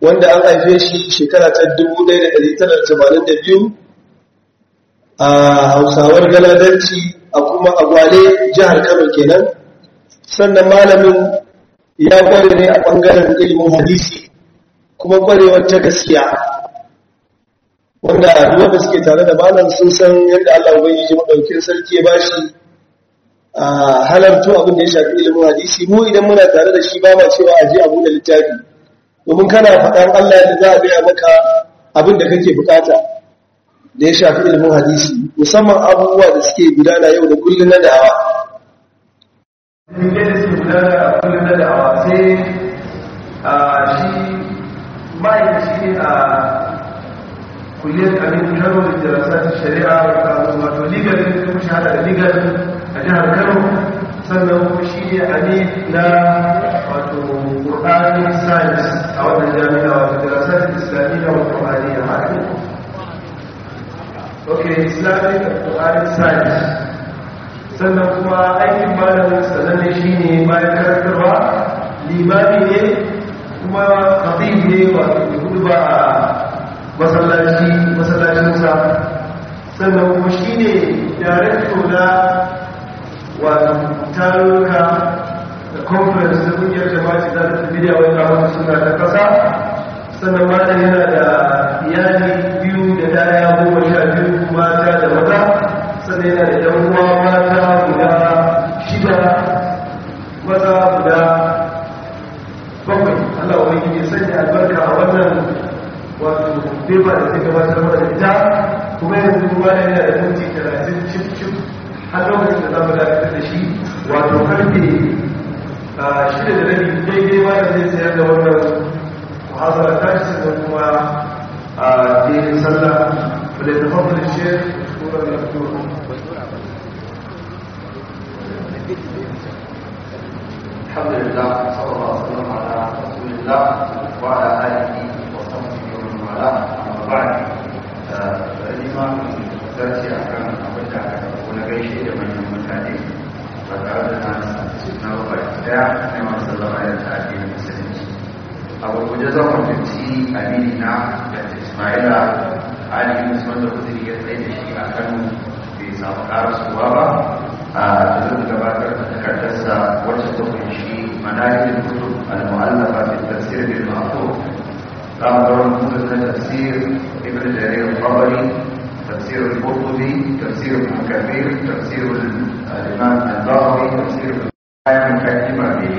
wanda an haife shi shekara ta 1982 a hausawar galadanci a kuma agwale jihar kano kenan sannan malamin ya kware ne a ɓangaren ilimin hadisi kuma kwarewar ta gaskiya wanda ruwa da suke tare da malam sun san yadda Allah ubangiji madaukin sarki ya bashi a halarto abin da ya shafi ilimin hadisi mu idan muna tare da shi ba ma cewa aje abu da littafi domin kana faɗan Allah yadda za a gaya maka abin da kake bukata da ya shafi ilimin hadisi musamman abubuwa da suke gudana yau da kullum na da'awa da suke gudana a kullum na da'awa sai a shi ma'aikaci a kulliyar abin kano da jirasar shari'a wato legal kuma shahada da legal a jihar kano sannan kuma shi ne ami na wato ƙur'ani science a wannan jami'a wato jirasar islamiyya wa ƙur'ani a haɗin ok islamic ƙur'ani science sannan kuma aikin malamin sananne shi ne bayan karantarwa limami ne kuma khatib ne wato hudu ba a masallaci masallacinsa sannan kuma shi ne darekto na wato tarurruka da conference da kungiyar jama'a za ta tafi da wani kamar suna ta kasa sannan mata yana da iyali biyu da daya goma sha biyu mata da maza sannan yana da yan uwa mata guda shida maza guda bakwai Allah wani ya sanya albarka a wannan wato beba da ta gabatar mana da ita kuma yanzu ruwa da yana da minti talatin cif cif har lokacin da za mu dakatar da shi wato karfe shida da rabi daidai ma da zai sayar da wannan muhazara ta shi sannan kuma a daidai sallah da ta fafar da shi kuma da kuma الحمد لله صلى الله وسلم على رسول الله وعلى اله وصحبه ومن والاه اما بعد فالامام zarce a kan abin da aka ɗauko na gaishe da manyan mutane ba tare da na suna ba daya na masu sallama da ta addinin musulunci a gurguje zan mutunci amini na da ismaila ali musamman da kudiri ya tsaye da shi a kano bai samu karasuwa ba a da zan gabatar da takardarsa wacce ta kunshi manajin kutub al-mu'allafa fi tafsir bil ma'thur za mu ga wani kutub na tafsir ibn jarir al-tabari تفسير القرطبي تفسير ابن كثير تفسير الامام البغوي تفسير الآية مقدمة به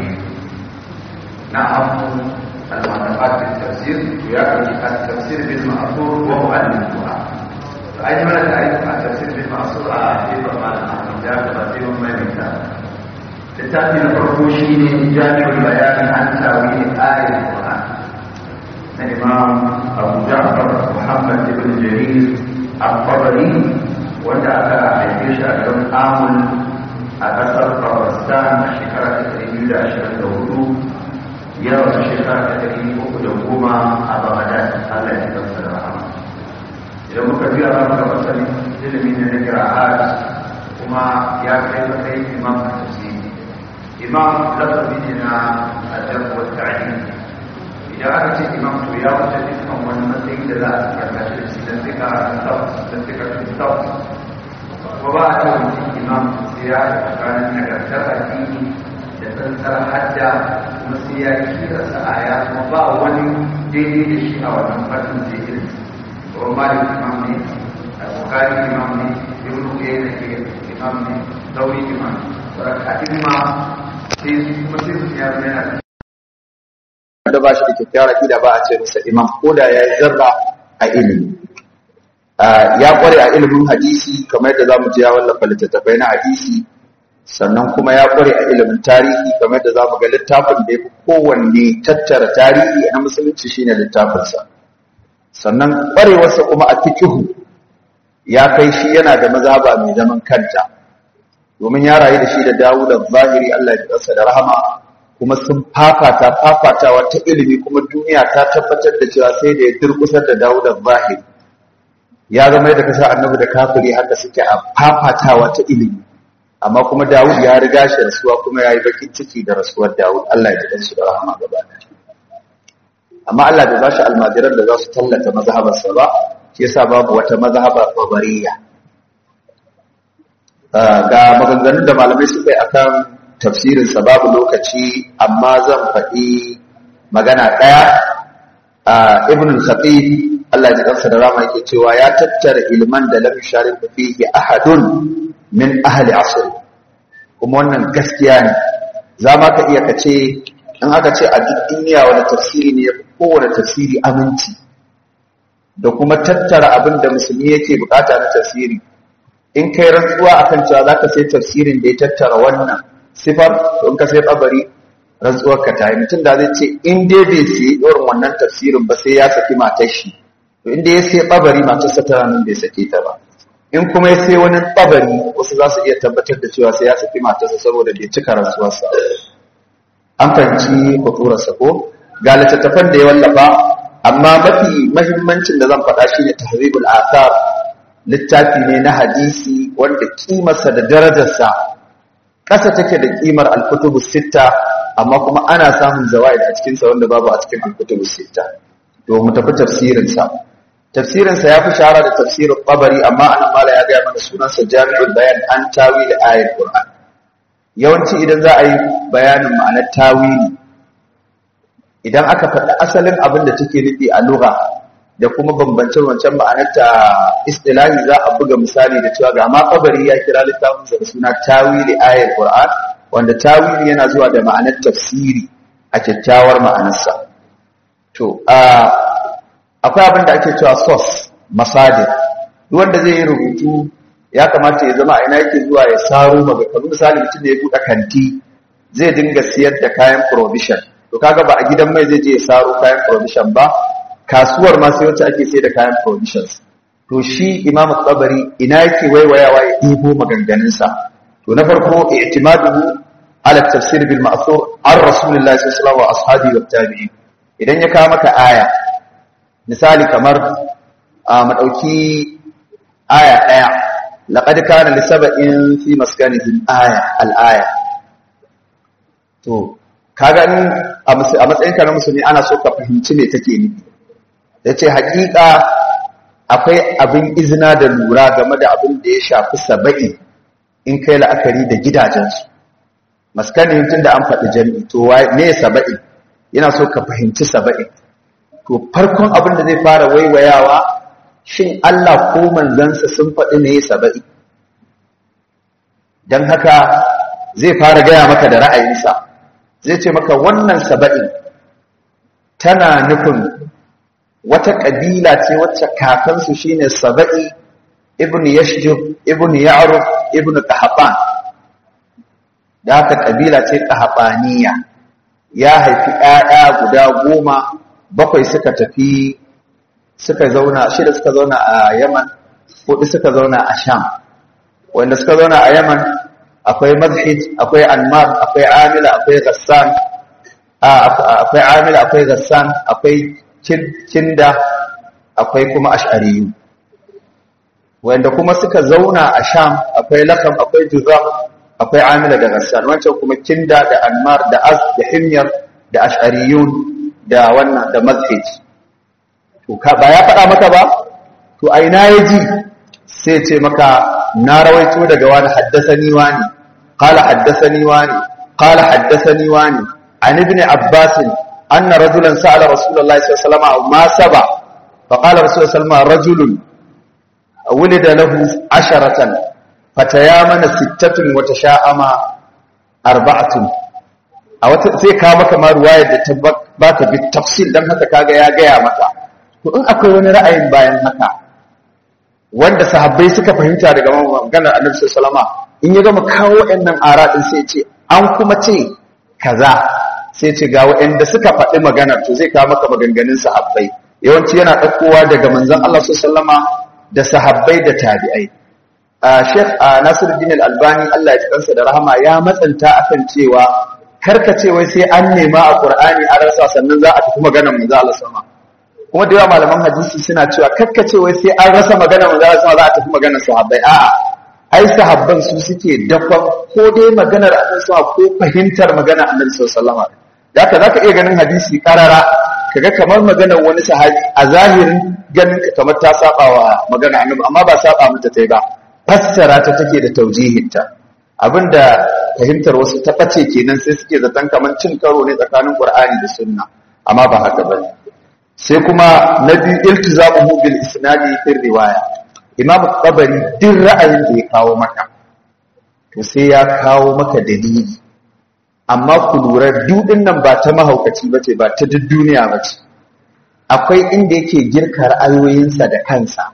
نعم المعتقد في التفسير ويأتي التفسير بالمأثور وهو المدعاء فأجمل تعريف التفسير بالمأثور أعطيه معنى أحمد تفسير ما مثال لتأتي الفرقوشين جامع البيان عن تأويل آية القرآن الإمام أبو جعفر محمد بن جرير الطبري wanda aka haife shi a garin amul a ƙasar pakistan a shekara ta ɗari biyu da ashirin da hudu ya rasu shekara ta ɗari uku da goma a baghdad allah ya kansa da rahama idan muka biya za mu ga masanin ilimi ne na kira'at kuma ya kai matsayin imam a tafsiri imam lafazi ne na adab wa ta'lim idan aka ce imam to ya wuce dukkan wani matsayi da za a karkashe da shi don tsika tabbas don tsika tabbas ko ba a ce mutum imam sai ya tsakanin nagartar addini da tsantsar hadda kuma sai ya kira sa'aya kuma ba wani daidai da shi a wannan fannin sai irin ko malik imam ne al-bukhari imam ne ibn uyayna ke imam ne dawi imam saboda imma sai kuma sai su ya zama yana da ba shi da kyakkyawar aƙida ba a ce masa imam ko da ya yi zarra a ilimi ya kware a ilimin hadisi kamar yadda za mu ji ya wallafa littattafai na hadisi sannan kuma ya kware a ilimin tarihi kamar yadda za mu ga littafin da ya fi kowanne tattara tarihi na musulunci shine littafinsa sannan kwarewarsa kuma a fikihu ya kai shi yana da mazhaba mai zaman kanta domin ya rayu da shi da Dawud zahiri Allah ya da rahama kuma sun fafata fafatawa ta ilimi kuma duniya ta tabbatar da cewa sai da ya durkusar da Dawud zahiri ya zama yadda kasa annabi da kafiri haka suke a fafatawa ta ilimi amma kuma Dawud ya riga shi rasuwa kuma ya yi bakin ciki da rasuwar Dawud Allah ya ji su da rahama gaba amma Allah bai bashi almajiran da za su tallata mazhabarsa ba shi yasa babu wata mazhaba babariya ga maganganun da malamai suka yi akan tafsirin sa babu lokaci amma zan faɗi magana ɗaya ibn al-khatib Allah ya kansa da rama yake cewa ya tattara ilman da lam yusharik fihi ahadun min ahli asr kuma wannan gaskiya ne za ma ka iya kace in aka ce a duk duniya wani tafsiri ne kowane tafsiri aminci da kuma tattara abin da musulmi yake bukata na tafsiri in kai rantsuwa akan cewa zaka sai tafsirin da ya tattara wannan sifar to in ka sai kabari rantsuwar ka ta yi mutum da zai ce in dai bai sai irin wannan tafsirin ba sai ya saki matar shi to inda ya sai kabari matarsa tana nan bai sake ta ba in kuma ya sai wani kabari wasu za su iya tabbatar da cewa sai ya saki matarsa saboda bai cika rantsuwarsa an fahimci kuturarsa ko ga littattafan da ya wallafa amma mafi mahimmancin da zan faɗa shine tahzibul athar littafi ne na hadisi wanda kimarsa da darajarsa ƙasa take da kimar al-kutubu sitta amma kuma ana samun zawaid a cikin sa wanda babu a cikin al-kutubu sitta to mu tafi tafsirin sa tafsirin sa yafi shahara da tafsirin qabari amma anan mala ya ga mana sunan sa jami'ul bayan an tawil ayatul qur'an yawanci idan za a yi bayanin ma'anar tawili idan aka faɗi asalin abin da take nufi a lugha da kuma bambancin wancan ma'anarta istilahi za a buga misali da cewa ga ma kabari ya kira littafin da suna tawili ayar qur'an wanda tawili yana zuwa da ma'anar tafsiri a kyakkyawar ma'anarsa to akwai abin da ake cewa source masadir duk wanda zai yi rubutu ya kamata ya zama a ina yake zuwa ya saro maga kamar misali mutum da ya buɗe kanti zai dinga siyar da kayan provision to kaga ba a gidan mai zai je ya saro kayan provision ba kasuwar ma sai wacce ake sai da kayan provisions to shi imam tsabari ina yake waiwayawa ya ɗibo maganganunsa to na farko i'timaduhu ala tafsir bil ma'thur an rasulillahi sallallahu alaihi wasallam wa ashabi wa tabi'in idan ya kawo maka aya misali kamar a madauki aya daya laqad kana li sab'in fi maskanihim aya al-aya to kaga in a matsayin ka na musulmi ana so ka fahimci me take nufi yace hakika akwai abin izina da lura game da abin da ya shafi saba'i in kai la'akari da gidajensu maskanin tun da an faɗi jami'i to ne saba'i yana so ka fahimci saba'i to farkon abin da zai fara waiwayawa shin Allah ko manzansa sun faɗi ne saba'i don haka zai fara gaya maka da ra'ayinsa zai ce maka wannan saba'i tana nufin wata ƙabila ce wacce kakansu shine saba'i ibn yashjub ibn ya'ruf ibn qahaban da haka ƙabila ce qahabaniya ya haifi ƴaƴa guda goma bakwai suka tafi suka zauna shida suka zauna a Yaman hudu suka zauna a Sham wanda suka zauna a Yaman akwai Mazhij akwai Anmar akwai Amila akwai Ghassan akwai Amila akwai Ghassan akwai Kinda akwai kuma Ash'ariyu wanda kuma suka zauna a Sham akwai Lakam akwai Juzam akwai Amila da Ghassan wancan kuma Kinda da Anmar da Az da Himyar da Ash'ariyun da wannan da Mazhij to ba ya faɗa maka ba to a ina ya ji sai ce maka na rawaito daga wani haddasani wani qala haddasani wani qala haddasani wani an ibn abbas anna rajulan sa'ala rasulullahi sallallahu alaihi wasallam ma saba fa qala rasulullahi sallallahu alaihi wasallam rajulun wulida lahu asharatan fatayamana sittatun wa tasha'ama arba'atun a wata sai ka maka ma ruwayar da ta baka bi tafsil dan haka kaga ya gaya maka to in akwai wani ra'ayin bayan haka wanda sahabbai suka fahimta daga maganar annabi sallallahu alaihi in ya gama kawo waɗannan ara din sai ce an kuma ce kaza sai ce ga waɗanda suka faɗi maganar to zai kawo maka maganganun sahabbai yawanci yana ɗaukowa daga manzon Allah sallallahu da sahabbai da tabi'ai Sheikh Nasiruddin Al-Albani Allah ya ji kansa da rahama ya matsanta akan cewa karka ce wai sai an nema a Qur'ani a rasa sannan za a tafi maganar manzon Allah sallallahu kuma da yawa malaman hadisi suna cewa kakkace wai sai an rasa magana manzo Allah za a tafi maganar sahabbai a'a ai sahabban su suke dafa ko dai maganar annabi sallallahu ko fahimtar maganar annabi sallallahu alaihi wasallam zaka zaka iya ganin hadisi karara kaga kamar maganar wani sahabi a zahirin ganin ka kamar ta saba wa magana annabi amma ba saba mata tai ba fassara ta take da taujihinta abinda fahimtar wasu ta bace kenan sai suke zaton kamar cin karo ne tsakanin qur'ani da sunna amma ba haka bane sai kuma na biyu iltizamuhu bil isnadi fi riwaya imam tabari din ra'ayin da ya kawo maka to sai ya kawo maka dalili amma ku lura dudin nan ba ta mahaukaci bace ba ta duk duniya bace akwai inda yake girka ra'ayoyinsa da kansa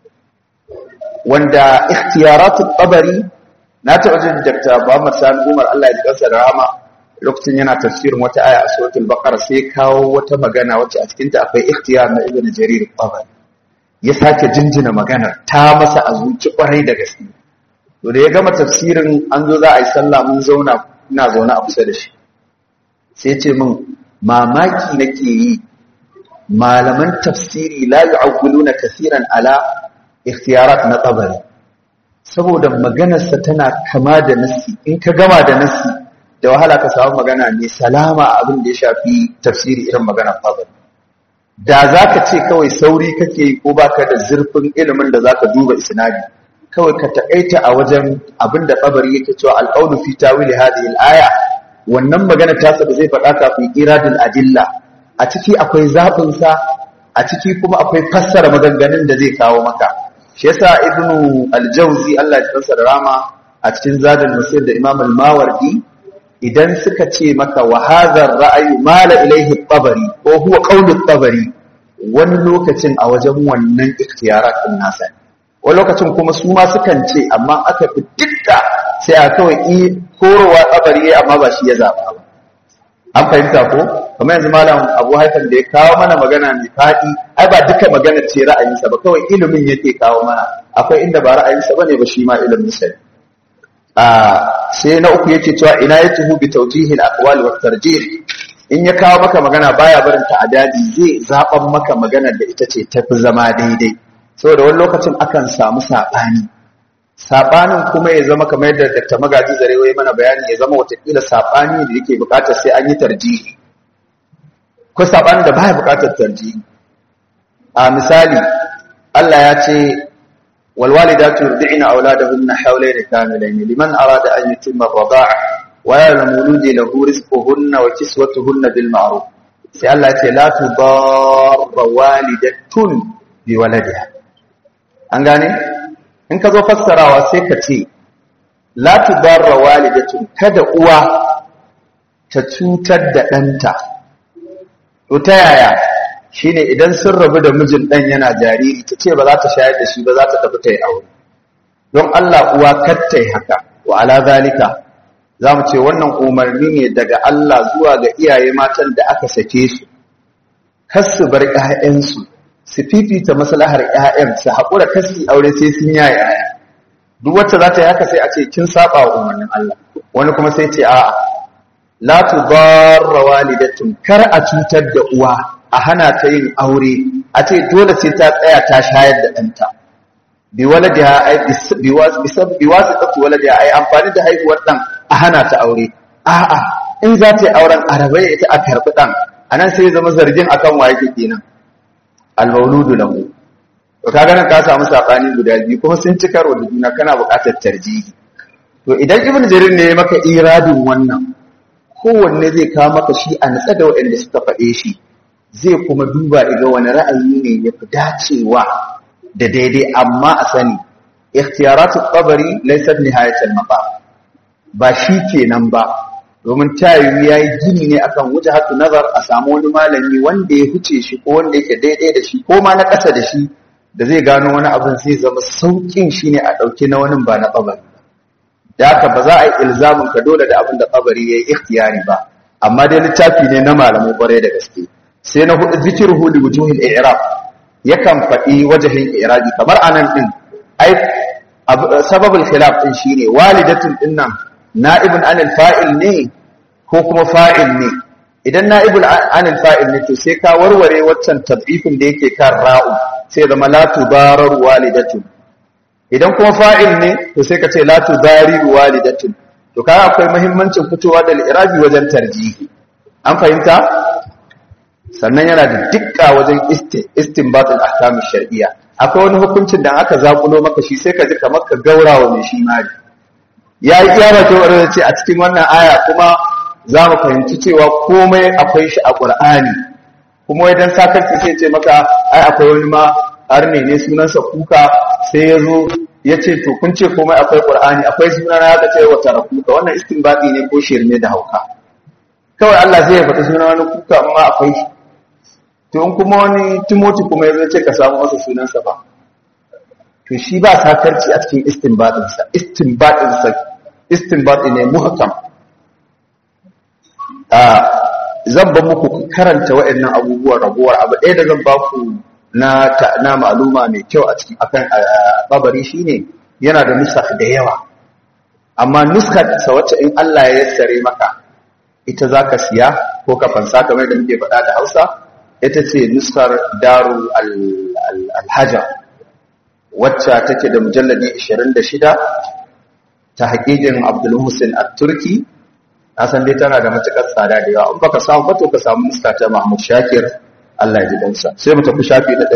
wanda ikhtiyaratul tabari na taɓa jin Dr. Muhammad Sani Umar Allah ya ji kansa da rahama lokacin yana tafsirin wata aya a suratul baqara sai kawo wata magana wacce a cikin ta akwai ikhtiyar na Ibn Jarir tabari ya sake jinjina maganar ta masa a zuci kwarai da gaske to da ya gama tafsirin an zo za a yi sallah mun zauna ina zaune a kusa da shi sai ce min mamaki nake yi malaman tafsiri la yu'awwiluna kaseeran ala ikhtiyarat na tabari saboda maganarsa tana kama da nassi in ka gama da nassi da wahala ka samu magana mai salama a abin da ya shafi tafsiri irin maganar tabari da zaka ce kawai sauri kake yi ko baka da zurfin ilimin da zaka duba isnadi kawai ka taƙaita a wajen abin da tabari yake cewa alqawlu fi tawili hadhihi al-aya wannan magana ta ba zai faɗa kafin iradul adilla a ciki akwai zaɓinsa a ciki kuma akwai fassara maganganun da zai kawo maka shi yasa ibnu al-jawzi Allah ya tsara da rama a cikin zadul musir da imam al-mawardi idan suka ce maka wa hadha ar-ra'yu mala ilayhi at-tabari ko huwa qawlu at-tabari wani lokacin a wajen wannan ikhtiyarat din nasa wani lokacin kuma su ma sukan ce amma aka fi dukka sai a kawai korowa tabari amma ba shi ya zaba ba an fahimta ko kamar yanzu malam abu haifan da ya kawo mana magana mai faɗi ai ba duka magana ce ra'ayinsa ba kawai ilimin yake kawo mana akwai inda ba ra'ayinsa bane ba shi ma ilimin sa a sai na uku yake cewa ina ya tuhu bi tawjihi al-aqwal wa tarjih in ya kawo maka magana baya barin ta adadi zai zaban maka maganar da ita ce tafi zama daidai saboda wani lokacin akan samu sabani sabanin kuma ya zama kamar yadda Dr. Magaji Zarewa ya mana bayani ya zama watakila sabani da yake bukatar sai an yi tarjihi ko sabanin da baya bukatar tarjihi a misali Allah ya ce wal walidatu yurdi'na auladahunna hawlayn kamilayn liman arada an yutimma ar-rida'a wa ya'lamu mawludi lahu rizquhunna wa kiswatuhunna bil ma'ruf sai Allah ya ce la tudarra walidatun bi waladiha an gane in ka zo fassarawa sai ka ce la tudarra walidatun kada uwa ta cutar da ɗanta to ta yaya shine idan sun rabu da mijin ɗan yana jariri ta ce ba za ta shayar da shi ba za ta tafi ta yi aure don Allah uwa kattai haka wa ala zalika za mu ce wannan umarni ne daga Allah zuwa ga iyaye matan da aka sake su kar su bar ƴaƴansu su fifita maslahar ƴaƴan su haƙura kasi aure sai sun yaya ƴaƴa duk wacce za ta yi haka sai a ce kin saba wa umarnin Allah wani kuma sai ce a'a la tudarra walidatun kar a cutar da uwa a hana ta yin aure a ce dole sai ta tsaya ta shayar da ɗanta bi waladiha ai bi wasitati waladiha ai amfani da haihuwar ɗan a hana ta aure a'a in za ta yi auren arabai ita a karɓi ɗan anan sai zama zargin akan waye kenan al-mauludu lahu to kaga nan ka samu sabani guda biyu kuma sun ci karo da juna kana buƙatar tarjihi to idan ibn jarir ne ya maka iradin wannan kowanne zai kawo maka shi a natsa da waɗanda suka faɗe shi zai kuma duba iga wani ra'ayi ne ya fi dacewa da daidai amma a sani ikhtiyaratu qabari laysat nihayatul mafa ba shi kenan ba domin tayi yayi gini ne akan wujhatu nazar a samu wani malami wanda ya huce shi ko wanda yake daidai da shi ko ma na ƙasa da shi da zai gano wani abin zai zama saukin shi ne a ɗauki na wani ba na qabari da haka ba za a yi ilzamin ka dole da abin da qabari yayi ikhtiyari ba amma dai littafi ne na malamai kwarai da gaske sai na hudu zikirhu li wujuhil i'rab yakan faɗi wajahin i'rabi kamar anan din ai sababul khilaf din shine walidatun din nan na'ibun anil fa'il ne ko kuma fa'il ne idan na'ibul anil fa'il ne to sai ka warware waccan tad'ifin da yake kan ra'u sai zama la tudarar walidatun idan kuma fa'il ne to sai ka ce la tudari walidatun to kaga akwai muhimmancin fitowa da i'rabi wajen tarjihi an fahimta sannan yana da dukka wajen istinbatul ahkamu shar'iyya akwai wani hukuncin da aka zakulo maka shi sai ka ji kamar ka gaurawa mai shi mari ya yi iya bakin wadda ce a cikin wannan aya kuma za mu fahimci cewa komai akwai shi a ƙur'ani kuma wai dan sakarci sai ce maka ai akwai wani ma har ne ne sunansa kuka sai ya zo ya ce to kun ce komai akwai ƙur'ani akwai sunan ya ce wata rakuka wannan istinbadi ne ko shirme da hauka kawai Allah zai faɗi sunan wani kuka amma akwai shi to in kuma wani timoti kuma ya ce ka samu masa sunansa ba to shi ba sakarci a cikin istinbadinsa istinbadinsa istinbadi ne muhkam a zan ba muku karanta waɗannan abubuwan raguwar abu ɗaya da zan ba ku na na ma'aluma mai kyau a cikin akan babari shine yana da nusakh da yawa amma nuskar sa wacce in Allah ya yassare maka ita zaka siya ko ka fansa kamar da muke faɗa da Hausa ita ce nuskar Darul Al-Hajar wacce take da mujalladi 26 ta haƙiƙin Abdul Hussein At-Turki na san dai tana da matuƙar tsada da yawa in baka samu ba to ka samu nuska ta Mahmud Shakir Allah ya ji dansa sai mu tafi shafi na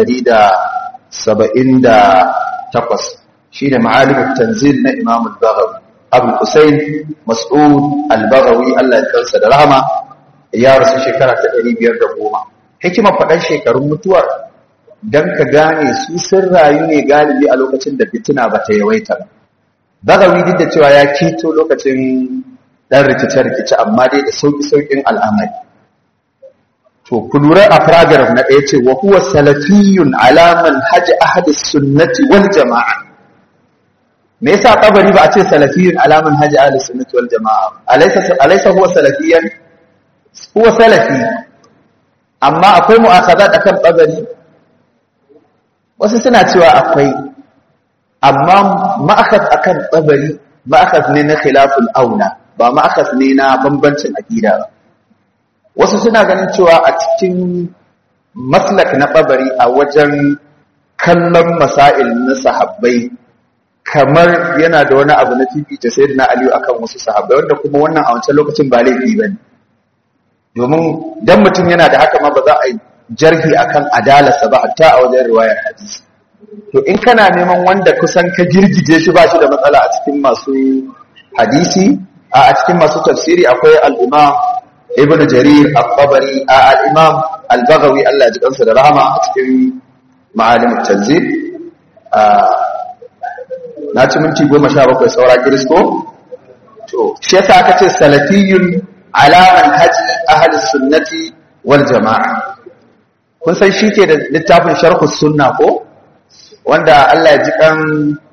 178 shine Ma'alim tanzil na Imam Al-Baghawi Abu Hussein Mas'ud Al-Baghawi Allah ya kansa da rahama ya rasu shekara ta 510 hikimar faɗan shekarun mutuwar don ka gane su sun rayu ne galibi a lokacin da fitina ba ta yawaita ba. Bagawi duk da cewa ya keto lokacin ɗan rikice-rikice amma dai da sauƙi-sauƙin al'amari. To, ku lura a paragraf na ɗaya ce, wa huwa salafiyun alaman hajji ahadis sunnati wal jama'a. Me yasa kabari ba a ce salafiyun alaman hajji ahadis sunnati wal jama'a? Alaisa huwa salafiyan? Huwa salafi. Amma akwai mu'akaza akan kabari wasu suna cewa akwai amma ma'akas akan tsabari ma'akas ne na khilaful auna ba ma'akas ne na bambancin aqida ba wasu suna ganin cewa a cikin maslak na tsabari a wajen kallon masail na sahabbai kamar yana da wani abu na fifita sayyidina aliyu akan wasu sahabbai wanda kuma wannan a wancan lokacin ba laifi bane domin dan mutum yana da haka ma ba za a yi jarhi akan adalarsa ba hatta a wajen riwayar hadisi to in kana neman wanda kusan ka girgije shi ba shi da matsala a cikin masu hadisi a cikin masu tafsiri akwai al-imam ibn jarir al-tabari al-imam al-baghawi Allah ya ji kansa da rahama a cikin ma'alim tanzil na ci minti goma sha bakwai saura kiristo to shi yasa aka ce salafiyun ala manhaji ahli sunnati wal jama'a kun san shi ke da littafin sharhu sunna ko wanda Allah ya ji kan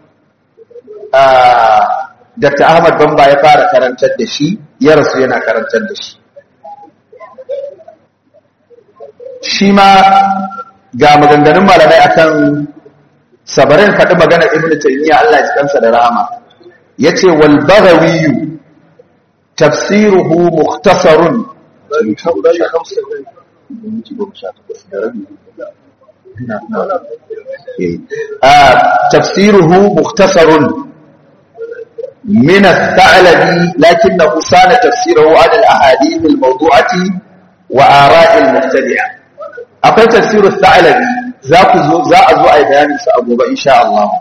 Dr. Ahmad Bamba ya fara karantar da shi ya rasu yana karantar da shi shi ma ga maganganun malamai akan sabarin faɗi magana ibn taymiya Allah ya ji kansa da rahama yace wal baghawi tafsiruhu mukhtasarun تفسيره مختصر من الثعلبي لكنه صان تفسيره على الأحاديث الموضوعة وآراء المبتدعة أقول تفسير الثعلبي ذاك ذا أزوء بيان سأبوب إن شاء الله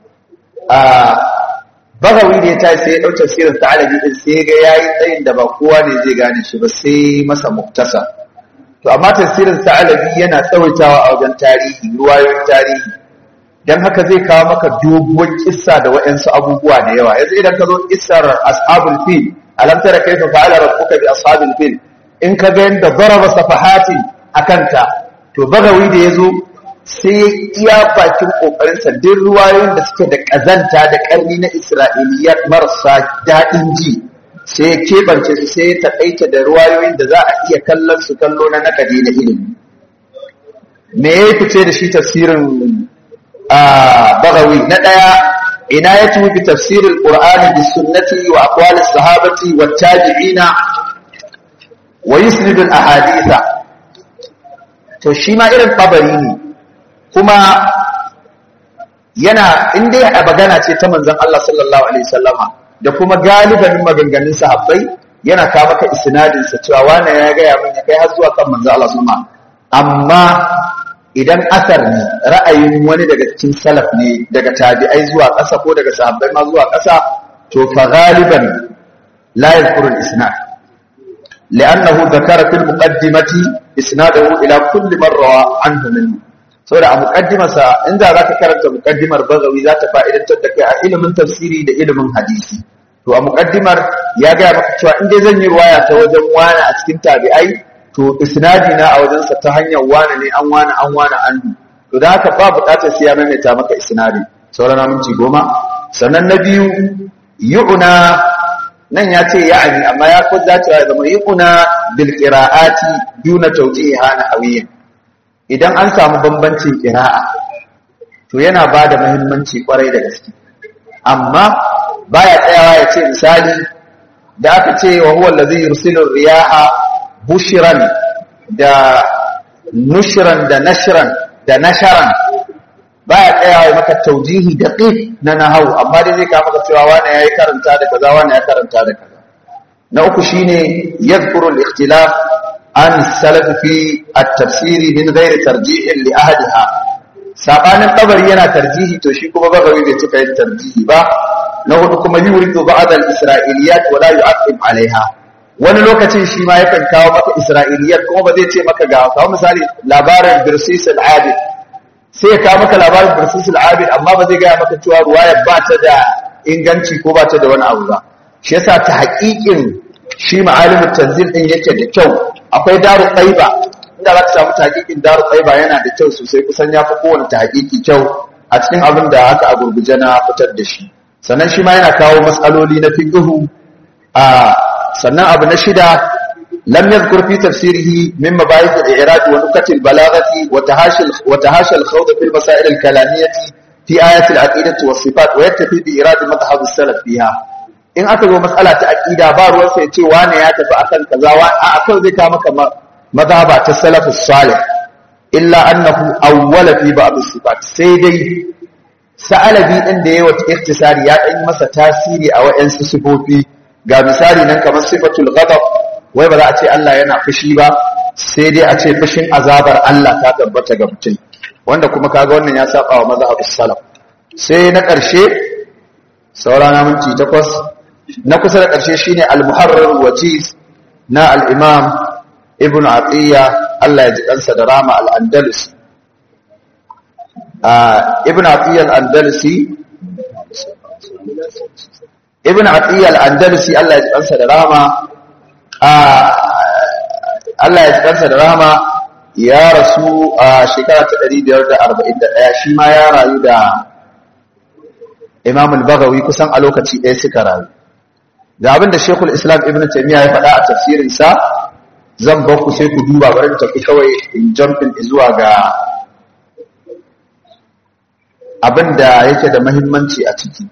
bagawi da ya ta sai ya ɗau tafsirin ta'alabi ɗin sai ga yayi tsayin da ba kowa ne zai gane shi ba sai masa muktasa to amma tafsirin sa'alabi yana tsawaitawa a wajen tarihi ruwayoyin tarihi dan haka zai kawo maka doguwar kissa da waɗansu abubuwa da yawa yanzu idan ka zo kissar ashabul fil alam tara kaifa fa'ala rabbuka bi ashabil fil in ka ga yanda daraba safahatin akanta to bagawi da yazo sai iya bakin kokarin sa duk ruwayoyin da suke da kazanta da karni na isra'iliyat marasa daɗin ji sai ya keɓance su sai ya taƙaita da ruwayoyin da za a iya kallon su kallo na nakadi na ilimi me ya fice da shi tafsirin bagawi na ɗaya ina ya tufi tafsirin ƙur'ani da sunnati wa aqwalis sahabati wa tabi'ina wa yusnidul ahaditha to shi ma irin tabari ne kuma yana inda a magana ce ta manzon Allah sallallahu alaihi wasallama da kuma galiban maganganun sahabbai yana ka maka isnadin sa cewa wani ya ga ya mun kai har zuwa kan manzo Allah suma amma idan asar ne ra'ayin wani daga cikin salaf ne daga tabi'ai zuwa ƙasa ko daga sahabbai ma zuwa ƙasa to fa galiban la yadhkuru al-isnad li'annahu dhakara fil muqaddimati isnadahu ila kulli man rawa anhu minhu saboda a muqaddimarsa inda zaka karanta muqaddimar bagawi za ta fa'idantar da kai a ilimin tafsiri da ilimin hadisi to a muqaddimar ya ga maka cewa in dai zan yi ruwaya ta wajen wani a cikin tabi'ai to isnadi na a wajensa ta hanyar wani ne an wani an wani an to da haka ba bukatar sai ya maimaita maka isnadi sauran minti goma sannan na biyu yu'na nan ya ce ya'ani amma ya fi dacewa ya zama yu'na bil qira'ati duna tawjiha na hawiyin idan an samu bambancin qira'a to yana ba da muhimmanci kwarai da gaske amma baya tsayawa ya ce misali da aka ce wa huwa allazi yursilu riyaha bushiran da nushran da nashran da nasharan baya tsayawa maka taujihi da qif na nahau amma dai zai kawo maka cewa wani yayi karanta da kaza wani ya karanta da kaza na uku shine yadhkuru al-ikhtilaf an salaf fi at-tafsir min ghairi tarjih li ahadiha sabanin tabari yana tarjihi to shi kuma bagawi bai cika yin tarjihi ba na hudu kuma yuridu ba'd al-isra'iliyat wa la yu'aqib 'alayha wani lokacin shi ma yakan kawo maka isra'iliyat kuma ba zai ce maka ga kawo misali labarin birsis al-abid sai ya kawo maka labarin birsis al-abid amma ba zai gaya maka cewa ruwayar ba ta da inganci ko ba ta da wani abu ba shi yasa ta haƙiƙin shi ma'alimin tanzil din yake da kyau akwai daru qaiba inda za ka samu tahqiqin daru qaiba yana da kyau sosai kusan ya fi kowane tahqiqi kyau a cikin abin da haka a gurguje na fitar da shi sannan shi ma yana kawo matsaloli na fiqhu a sannan abu na shida lam yadhkur fi tafsirihi min mabahith al-i'rab wa nukat al-balaghati wa tahashil wa tahashal khawd fi al-masail al-kalamiyyah fi ayat al-aqidah wa sifat wa yaktafi bi irad madhhab as-salaf fiha in aka zo mas'ala ta aqida ba ruwan sai ce wane ya tafi akan kaza wa a akan zai ka maka madhhaba ta salaf as-salih illa annahu awwala fi ba'd as-sifat sai dai sa'alabi din da yayi wata ikhtisari ya dan masa tasiri a wayansu sifofi ga misali nan kamar sifatul ghadab wai ba za a ce Allah yana fushi ba sai dai a ce fushin azabar Allah ta tabbata ga mutum wanda kuma kaga wannan ya saba wa mazhabus salaf sai na ƙarshe saurana minti takwas na kusa da ƙarshe shine al-muharrar wajiz na al-imam ibn atiya Allah ya ji kansa da rama al-andalusi ibn atiya al-andalusi ibn atiya al-andalusi Allah ya ji kansa da rama Allah ya ji kansa da rama ya rasu a shekara ta 541 shi ma ya rayu da Imam al-Baghawi kusan a lokaci ɗaya suka rayu da abin da Sheikhul Islam Ibn Taymiyyah ya faɗa a tafsirin sa zan ba ku sai ku duba bari tafi kawai in jumpin zuwa ga abin da yake da muhimmanci a ciki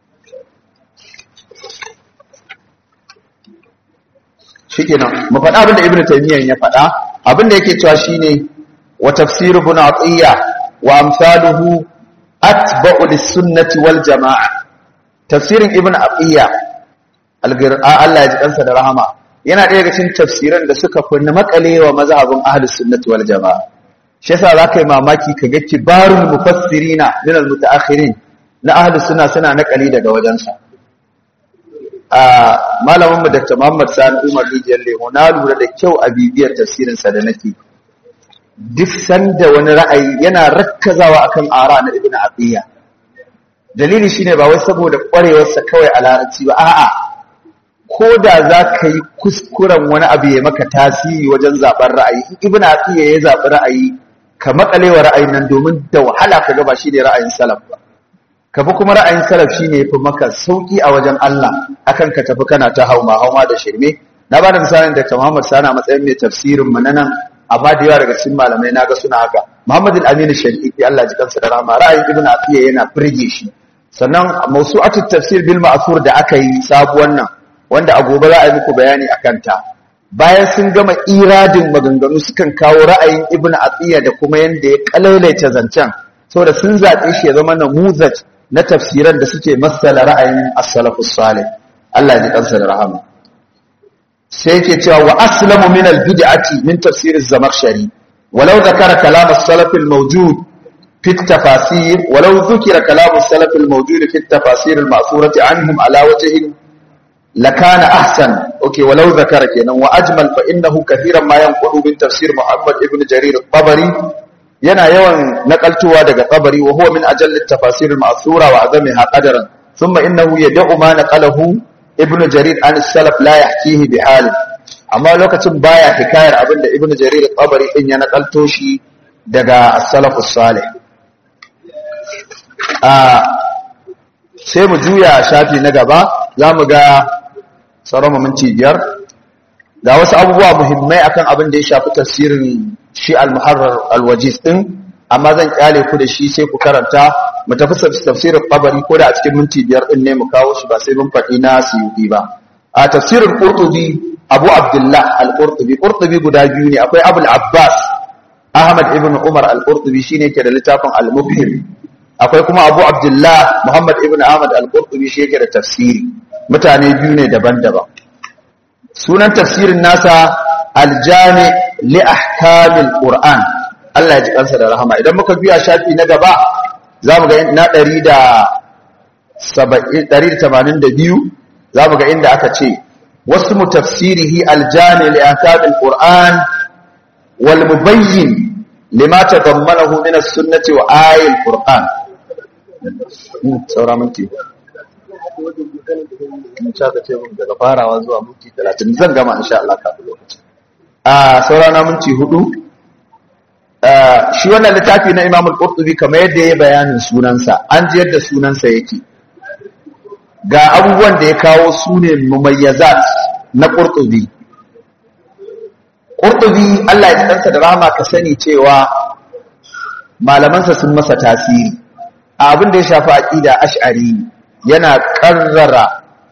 shikenan mu faɗa abin da Ibn Taymiyyah ya faɗa abin da yake cewa shine wa tafsir ibn Atiyya wa amsaluhu atba'u lis-sunnati wal jama'a tafsirin ibn aqiya Allah ya ji kansa da rahama yana ɗaya daga cikin tafsiran da suka kunna makalewa mazhabin ahlus sunnati wal jama'a shi yasa zaka yi mamaki kaga kibarul mufassirina min al-mutaakhirin na ahlus sunna suna nakali daga wajensa a malamin mu Dr. Muhammad Sani Umar Rijiyar Lemo na lura da kyau a bibiyar tafsirin sa da nake duk sanda wani ra'ayi yana rakkazawa akan ara na ibn abiya dalili shine ba wai saboda kwarewarsa kawai a larabci ba a'a ko da za ka yi kuskuren wani abu ya maka tasiri wajen zaɓen ra'ayi in ibn abiya ya zaɓi ra'ayi ka makalewa ra'ayin nan domin da wahala ka gaba shi ne ra'ayin salaf ba ka bi kuma ra'ayin salaf shi ne fi maka sauki a wajen Allah akan ka tafi kana ta hauma hauma da shirme na ba da misalin da ta Muhammad Sani a matsayin mai tafsirin mu na nan amma da yawa daga cikin malamai na ga suna haka Muhammad al-Amin al-Shafiqi Allah ji kansa da rahama ra'ayin Ibn Atiyya yana firge shi sannan mawsu'atu tafsir bil ma'thur da aka yi sabuwar nan wanda a gobe za a yi muku bayani akan ta bayan sun gama iradin maganganu sukan kawo ra'ayin Ibn Atiyya da kuma yanda ya kalailaita zancen saboda sun zaɓe shi ya zama namuzaj na tafsiran da suke masala ra'ayin as-salafus salih Allah ji kansa da rahama sai yake cewa wa aslamu min al-bid'ati min tafsir az-zamakhshari walau zakara kalam as-salaf al-mawjud fi at-tafasir walau dhukira kalam as-salaf al-mawjud fi at-tafasir al-ma'thurati anhum ala wajhin lakana ahsan okay walau zakara kenan wa ajmal fa innahu kathiran ma yanqulu min tafsir muhammad ibn jarir at-tabari yana yawan nakaltuwa daga tabari wa huwa min ajalli at-tafasir al-ma'thura wa azamiha qadaran thumma innahu yad'u ma naqalahu ibn jarir an salaf la yahkihi bi hal amma lokacin baya hikayar abinda ibn jarir al-tabari din ya nakalto shi daga as-salaf as-salih a sai mu juya shafi na gaba zamu ga sauran minti biyar ga wasu abubuwa muhimmai akan abin da ya shafi tafsirin shi al-muharrar al-wajiz din amma zan kyale ku da shi sai ku karanta mu tafi tafsirin qabari ko da a cikin minti biyar din ne mu kawo shi ba sai mun faɗi na suyuti ba a tafsirin qurtubi abu abdullah al-qurtubi qurtubi guda biyu ne akwai abul abbas ahmad ibn umar al-qurtubi shine ke da littafin al-mubhim akwai kuma abu abdullah muhammad ibn ahmad al-qurtubi shi yake da tafsiri mutane biyu ne daban-daban sunan tafsirin nasa aljami li ahkamil qur'an Allah ya ji kansa da rahama idan muka biya shafi na gaba zamu ga na 182 zamu ga inda aka ce wasu tafsirihi aljami li ahkamil qur'an wal mubayyin lima tadammanahu min as-sunnati wa ayatil qur'an saura minti in sha ka ce mun daga farawa zuwa minti talatin zan gama insha Allah kafin lokaci a saurana minti hudu shi wannan littafi na Imam Al-Qurtubi kamar yadda ya bayanin sunansa an ji yadda sunansa yake ga abubuwan da ya kawo su ne mumayyazat na Qurtubi Qurtubi Allah ya tsanta da rahama ka sani cewa malamansa sun masa tasiri a abin da ya shafi aqida ash'ari yana karrara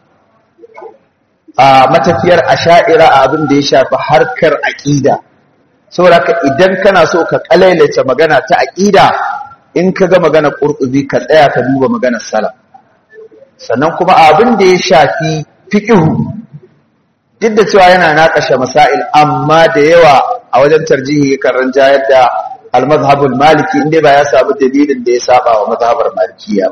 a matafiyar asha'ira a abin da ya shafi harkar aƙida saboda ka idan kana so ka kalailace magana ta aƙida in ka ga magana ƙurƙuzi ka tsaya ka duba maganar salaf sannan kuma abin da ya shafi fiƙihu duk da cewa yana naƙashe masail amma da yawa a wajen tarjihi kan ranjayar da al-mazhabul maliki inda ba ya samu dalilin da ya saba wa mazhabar malikiya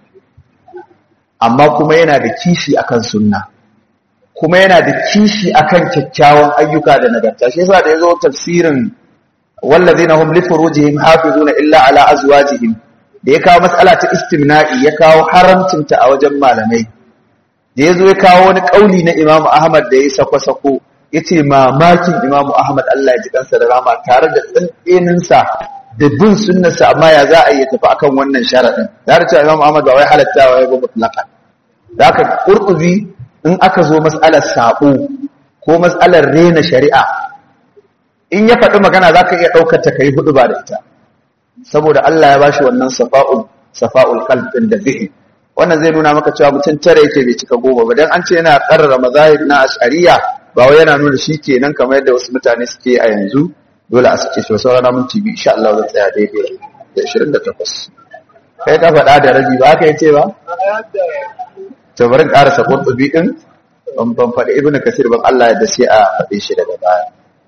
amma kuma yana da kishi akan sunna kuma yana da kishi akan kyakkyawan ayyuka da nagarta shi yasa da yazo tafsirin wallazina hum li furujihim hafizuna illa ala azwajihim da ya kawo mas'ala ta istimna'i ya kawo haramcinta a wajen malamai da yazo ya kawo wani kauli na Imam Ahmad da ya sako sako yace mamakin Imam Ahmad Allah ya ji kansa da rama tare da tsantsenin sa da bin sunnarsa amma ya za a yi tafi akan wannan sharadin da cewa Imam Ahmad ba wai halattawa ya ba mutlaqan da haka qurtubi in aka zo mas'alar sabo ko mas'alar rena shari'a in ya faɗi magana za ka iya ɗaukar ta kai hudu ba da ita saboda Allah ya bashi wannan safa'ul safa'ul qalbin da zihi wannan zai nuna maka cewa mutum tare yake bai cika goma ba dan an ce yana karrara mazahib na ash'ariya ba wai yana nuna shi kenan kamar yadda wasu mutane suke a yanzu dole a sake shi sauran minti biyu insha Allah zai tsaya daidai da 28 kai ka faɗa da rabi ba ka yace ba to bari ƙarasa qurtubi din ban ban faɗi ibnu kasir ban Allah ya da sai a faɗe shi daga baya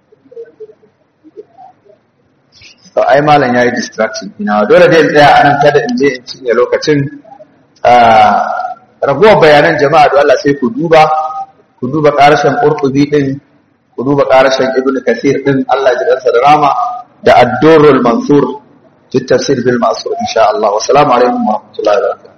to ai malam yayi distraction ina dole dai in tsaya anan kada in je in cinye lokacin ragowar bayanan jama'a da Allah sai ku duba ku duba ƙarashin qurtubi din ku duba ƙarashin ibnu kasir din Allah ya ji da rama da ad-durrul mansur في التفسير بالمأثور إن شاء الله والسلام عليكم ورحمة الله وبركاته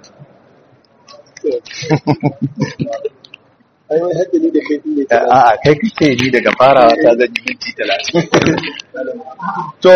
A'a kai kake ni daga farawa ta zan yi minti talatin. To,